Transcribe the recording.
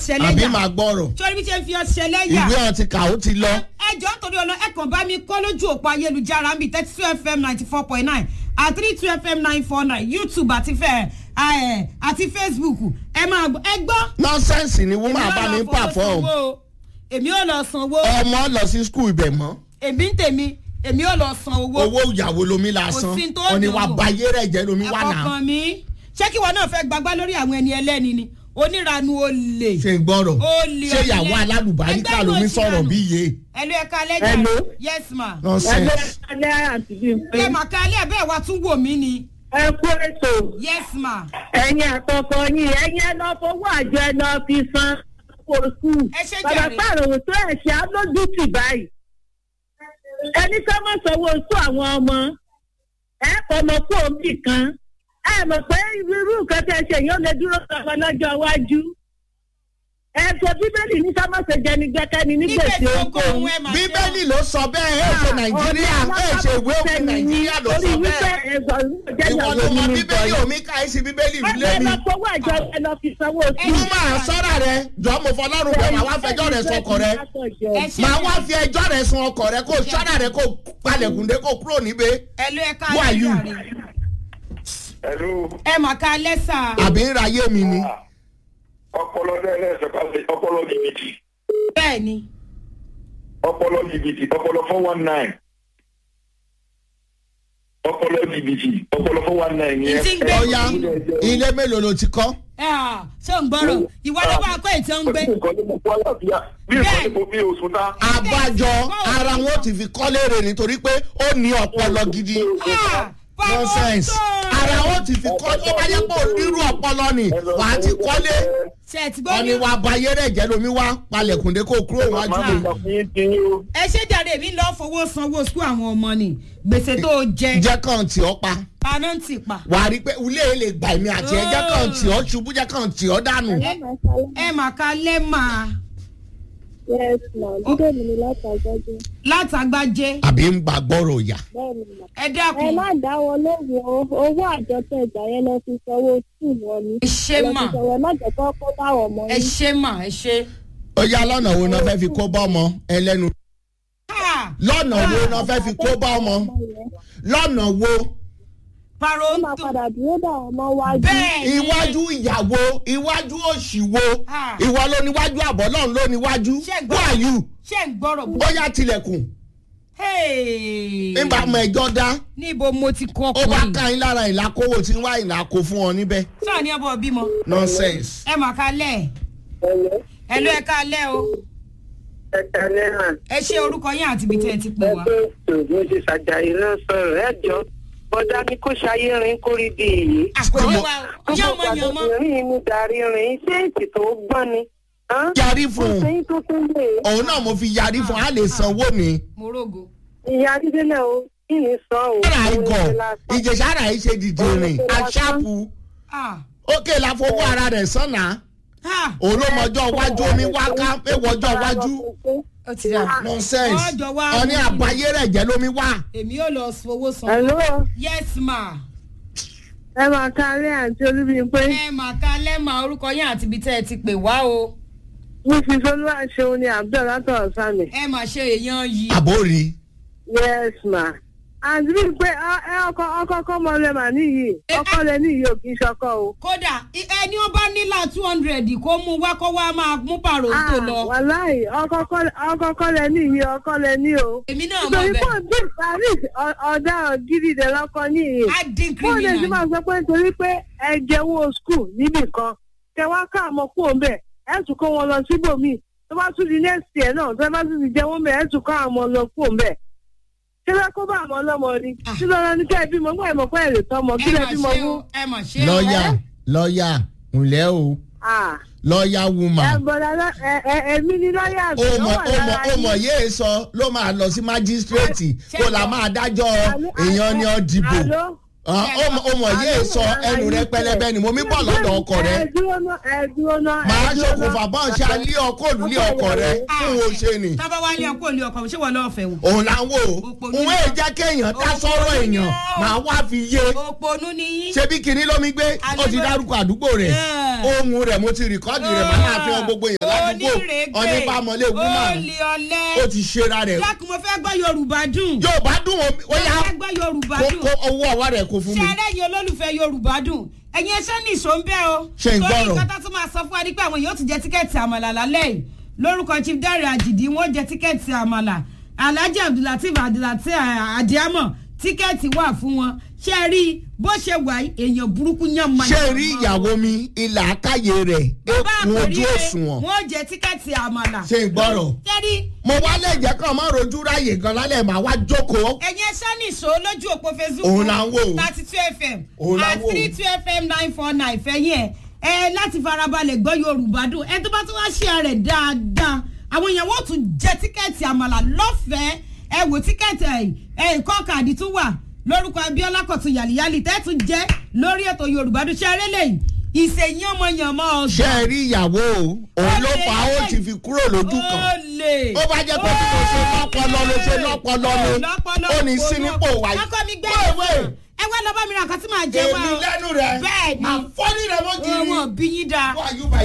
ọ̀sẹ̀ àbí lẹ́yà máa gbọ́rọ̀ sórí bí ṣe ń fi ọ̀sẹ̀ lẹ́yà ìwé ọtí kà ó ti lọ. ẹjọ́ torí ọlọ ẹ kàn bá mi kọ́ lójú òpó ayélujára ń bi thirty two fm ninety four point nine àti three two fm nine four nine youtube àti fẹ́ ẹ àti facebook ẹ máa gbọ́ ẹ gbọ́. nọ́sẹ̀nsì ni wọ́n máa bá mi Èmi ò lọ fowó pàfọ́ọ̀mù sanwó o. èmi ò lọ sanwó ọmọ lọ sí skul ibẹ̀ mọ́ èmi ń tèmi èmi ò lọ san owó. owó ìyàwó lomi lásán Kò sí tó ọ̀ni dùn wa wò. bayé rẹ̀ jẹ́ lomi wà náà àkọ́kàn mi ṣé kí wọn náà fẹ́ gbagbá lórí àwọn ẹni ẹlẹ́ni ni oníranu olè. ṣe ń gbọ́rọ̀ Olè ṣé ìyàwó ọ̀lẹ. alálùbáríkà Ẹgbẹ́ lomi ló sọ̀rọ̀ ṣìyànù. bí iye ẹlò ẹ̀ka lẹ́jà Hello. yes ma. nọ́sẹ̀nsì. alẹ́ àti bí n pé ẹ mà ká alẹ́ bẹ́ẹ̀ wá tún wò mí ni ẹ kú ètò yes ma. ẹ̀yin àkọ́kọ́ yín ẹ̀yin ẹ lọ fowó àjọ ẹ lọ fi san owó sùn. Ẹ ṣé bàbá jàre. pàrọ̀wò tó ẹ̀ ṣe alójútì báyìí. ẹni ká má sanwó sún àwọn ọmọ ẹ fọmọ fún omi kan ẹ mọ̀ pé irú nǹkan tẹ́ ẹ ṣe yóò lè dúró sọmọ lọ́jọ́ iwájú. ẹ sọ bíbélì ní sámọ̀sẹ̀ jẹni gbẹ́kẹ́ni ní nígbèsè gbèsè oko oko. òun ẹ mà ṣe o. bíbélì ló sọ bẹ́ẹ̀ ẹ̀ ṣe nàìjíríà ẹ̀ ṣe ìwé òfin nàìjíríà ló sọ bẹ́ẹ̀ ìwọ ló mọ bíbélì omi ká ẹ̀ sí bíbélì ẹ lé mi. lọ fowó àjọ ẹ lọ fi sanwó sí. mo máa sọ́ra rẹ jọ mo fọlọ́run bẹ̀ máa wá fẹjọ́ rẹ sọkọ rẹ ẹ ṣe máa wá fi ẹjọ́ rẹ sun ọkọ rẹ kó sọ́ra rẹ kó palẹ̀kùndé kó kúrò níbẹ̀ ẹlò ẹ̀ka Who are you? lẹ́jà rẹ̀ Hello. ẹ mà ká lẹ́sà. àbí ń ra ayé mi ni. ọpọlọ lẹ́lẹ́sẹ̀ kalẹ̀ ọpọlọ jìbìtì bẹ́ẹ̀ ni ọpọlọ jìbìtì ọpọlọ four one nine ọpọlọ jìbìtì ọpọlọ four one nine yẹn. Ìtì ń gbé ọ̀ya ilé mélòó ló ti kọ́. ẹ à ṣé ò ń gbọ́rọ̀ ìwọ ló bá kó ètò ń gbé. bí nǹkan ní mo kó àlàáfíà bí nǹkan ní mo bí oṣù ta. àbájọ ara wọn ti fi kọ́lé rè nítorí pé ó ní ọpọlọ gidi. Ah, báwo nonsense tó? ara wọn ti fi kọ́ ó bá yẹ kó onírú ọpọlọ ni wàá ti kọ́lé ṣe ẹ ti gbọ́ ọ̀ni ní. wa bayé rẹ̀ jẹ́ lomi wá palẹ̀kùndé kó kúrò wájú màmá mi mi. sọ fún yín tí yín o. ẹ ṣe jáde mi lọ fowó sanwó sukú àwọn ọmọ ni gbèsè tó o jẹ jẹ́ kàn tí ọ pa paná ń tì pa. wàá rí i pé ilé yìí lè gbà mí àti ẹ jẹ́ kàn tí ọ ṣubú jẹ́ kàn tí ọ dànù. ẹ mà ká lẹ́ mà Yes, ma. Dídé mi ni látàgbájú. látàgbájé àbí ń gbà gbọ́rọ̀ yà. Bẹ́ẹ̀ ni mà. ẹ Ẹ dákun má dá wọn lóhùn o. Owó àjọ tẹ ìgbà yẹn lọ fi sanwó sùn wọn ni. ẹ ṣe Lọ mà fi sanwó ẹ má jẹ́ kó kó bá wọn mọ́ ẹ yín. ṣe mà ẹ ṣe. ó yá lọ́nà wo náà fẹ́ fi kó bá ọmọ ẹlẹ́nu. Ah, lọ́nà wo náà fẹ́ fi kó bá ọmọ lọ́nà wo paro Ó ń máa tò padà dúró dà wọn mọ́ wájú. bẹ́ẹ̀ ni iwájú ìyàwó iwájú òṣìwò Ah. ìwọ ló níwájú àbọ̀ náà ló níwájú Ṣé who are you ṣé ń gbọ́rọ̀ bó. ó yá tilẹ̀kùn nígbà mọ ẹjọ́ dá níbo mo ti kọ́ ó bá ọkùnrin. ká yín lára ìlàkówó tí ń wá ìlàkó fún ọ níbẹ̀ sọ ni ọbọ bímọ. nonsense. ẹ mà ká lẹ̀ ẹ ló ẹ ká lẹ̀ o ẹ̀ka náírà ẹ ṣe orúkọ yín àti ibi tí ẹ ti pè wá. ẹgbẹ́ ètò mo ti ṣàjàyè náà sọ̀rọ̀ ẹ jọ bọ́dá ní kó ṣayé rin kó rí bí èyí. àpèjẹ wa yán mọ gbogbo yán mọ. àgbẹ̀rìn inú darí rin ṣé èsì tó gbọ́n ni. hàn? yarí fún un sẹ́yìn tó tún lè. òun náà mo fi yarí fún un á lè sanwó mi. mo rògo. ìyá dídélẹ̀ o kí ni sọ o. ara Òun igọ̀ ni lásán. ìjẹ̀sára yìí ṣe dìde rìn aṣáàpù Ah, ókè la fowó ara rẹ̀ sànà ah, òun ló mọjọ́ iwájú omi wáká ẹ̀wọ̀ ọjọ́ iwájú ó ti dà. nonsense Ọjọ́ wa ọní àbáyé rẹ̀ jẹ́ lómi wá. èmi yóò lọ fowó san. Hello, yes ma. ẹ máa kárí àǹtí olúbíyìnpé ẹ mà ká lẹ́mà orúkọ yín àti ibi tí ẹ ti pè wá o. mrs olúwaṣeun ni abdul látọ̀ sami. ẹ mà ṣe èèyàn yìí. àbórí yes ma. àǹtí bíi pé ọ- ẹ ọkọ ọkọ kọ́mọ lẹ mà níyì ọkọ lẹ níyì ò kì í ṣọkọ o. kódà i- ẹni ó bá nílà two hundred kó mú wá kó wá máa mú pàrọ̀ tó lọ. wàláì ọkọ kọ́- ọkọ kọ́ lẹ níyì ọkọ lẹ ní o. èmi náà mọ̀ nítorí bẹ́ẹ̀. pọ̀ bí paris ọ- ọ̀daràn gidi dẹ̀ lọ́kọ níyì. á dín bóun lè ti criminal. máa sọ pé nítorí pé ẹ jẹ́wọ́ skul níbì kan kẹ wá ká àmọ́ kú òun bẹ̀ ẹ tún kó wọn lọ síbòmíì tó bá tún di next year náà tó bá tún ti jẹ́wọ́ bẹ̀ ẹ tún kó àmọ́ lọ kú òun bẹ̀. ṣé bẹ́ẹ̀ kó bá àmọ́ ọlọ́mọ ni Ah. kí lọ́ọ́ ní kẹ́ ẹ bímọ gbọ́ ẹ̀mọ́ pé ẹ̀ lè tọ́mọ kí ẹ lẹ mà bímọ ṣe fún. o ẹ mà ṣe o. lọ́ọ̀yà lọ́ọ̀yà ǹlẹ́ o Ah. lọ́ọ̀yà ẹ woman bọ̀dá lọ ẹ ẹ èmi ni lọ́ọ̀yà ó àgbẹ̀ mọ ó wà ó mọ lára ó mọ yín. yéé sọ ló máa lọ sí májísírèètì Ṣé- kó la máa dájọ́ Àló- èèyàn ni ọ dìbò àló ó mọ̀ yé sọ ẹnu rẹ pẹlẹbẹ ni mo mi bọ̀ lọ́dọ̀ ọkọ rẹ ẹ dúró náà ẹ dúró náà. ẹ màá dúró náà. ṣokùnfà bọ́n ṣe alẹ́ ọkọ òlùlé ọkọ rẹ fún o ṣe ni tábà wá ní ọkọ òní ọkọ ṣé wọ́n lọ́ọ́ fẹ́ wọn. òun là ń wò ó Òpònú òun ni èè ó. jẹ́ kéèyàn dá Òpònú sọ́rọ̀ ni èèyàn ó. màá wá fi yé òpònú ni yín. ṣebí kinní lómi gbé ó ti dárúkọ àdúgbò rẹ̀ Yeah. ohun rẹ̀ mo ti rìkọ́dì rẹ̀ màá máa fi hàn gbogbo èèyàn ládùúgbò onírègbè ọ̀nìbàmọ́lé wúmà olè ọ̀lẹ́ ó ti ṣera rẹ̀ lákùn mo fẹ́ gbọ́ yorùbá dùn yóò bá dùn ó mo yá fẹ́ gbọ́ yorùbá kó dùn kó owó ọwọ́ rẹ̀ kó fún ṣé mi. ẹlẹ́yin olólùfẹ́ yorùbá dùn ẹ̀yin ẹṣẹ́ ní ìṣó ń bẹ́ o Ṣé ń gbọ́rọ̀? nǹkan tó tún máa sọ fún wa ni pé àwọn yóò ti jẹ tíkẹ́ẹ̀tì àmàlà lálẹ́ yìí lórúkọ chief dare àjìdí wọn jẹ tíkẹ́ẹ̀tì àmàlà alhaji abdulateef abdulateef adiamọ tíkẹ́ẹ̀tì wà fún wọn ṣé ẹ rí i bó ṣe wà yìí èèyàn burúkú yàn mọ́ ṣé rí ìyàwó mi ilà àkàyè rẹ̀ bàbá èkún ojú àkòrí òṣùwọ̀n wọn jẹ tíkẹ́ẹ̀tì àmàlà Ṣé ń gbọ́rọ̀? ṣé rí mo wá lẹ́jẹ̀ kan mọ́ rojú ráyè gan lálẹ́ màá wá jókòó ẹ̀yin ẹṣẹ́ nìṣó lójú òpó facebook Òun là ń wò. thirty two fm Òun là ń at wò. three two fm nine four nine fẹ́yìn ẹ̀ ẹ láti farabalẹ̀ gbọ́ yorùbá dùn ẹ tó bá tún wá ṣe rẹ̀ dáadáa àwọn èèyàn wọ́n tún jẹ tíkẹ́ẹ̀tì àmàlà lọ́fẹ̀ẹ́ ẹ wò tíkẹ́ẹ̀tì ẹ̀ ẹ̀ nǹkan kàdí tún wà lórúkọ abiola kọ̀tún yàlíyàlí tẹ́tù jẹ́ lórí ètò yorùbá dùn ṣe eré lẹ́yìn ìṣèyàn ọmọ yàn mọ́ ṣé ọ̀sán ẹ rí ìyàwó o òun ló fà á ó ti fi kúrò lójú kan ó lè ó bá jẹ́ pé bí mo ṣe lọ́pọlọ ló ṣe lọ́pọlọ ni ó ní sí nípò wáyé ọkọ mi gbé wéèwé ẹ wá lọ bá mi ra nǹkan tí màá jẹ wá èmi o lẹ́nu rẹ̀ bẹ́ẹ̀ ni àfọ́nì rẹ̀ mọ́ kiri wọn bí yín dáa why you by